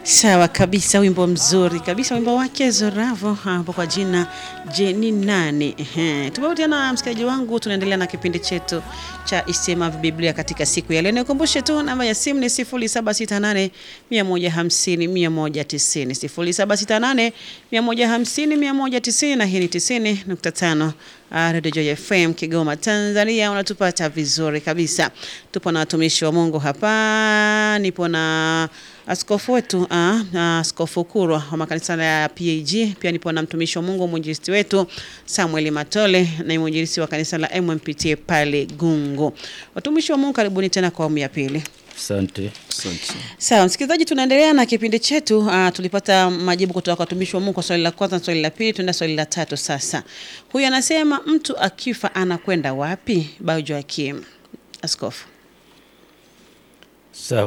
Sawa kabisa, wimbo mzuri kabisa, wimbo wake Zoravo hapo kwa jina Jeni nani. Ehe, tumeutiana msikilizaji wangu, tunaendelea na kipindi chetu cha Isema Biblia katika siku ya leo. Nikukumbushe tu namba ya simu ni 0768 150 190, 0768 150 190, na hii ni 90.5 Radio Joy FM Kigoma, Tanzania. Unatupata vizuri kabisa. Tupo na watumishi wa Mungu hapa, nipo na askofu wetu ah, ah, Askofu Kurwa wa makanisa ya PAG. Pia nipo na mtumishi wa Mungu mwinjilisti wetu Samuel Matole na mwinjilisti wa kanisa la MMPT pale Gungu. Watumishi wa Mungu, karibuni tena kwa awamu ya pili. Asante. Asante. Sawa msikilizaji, tunaendelea na kipindi chetu. Uh, tulipata majibu kutoka kwa watumishi wa Mungu kwa swali la kwanza na swali la pili, tuenda swali la tatu sasa. Huyu anasema mtu akifa anakwenda wapi? Bao Joakim, askofu. Sawa.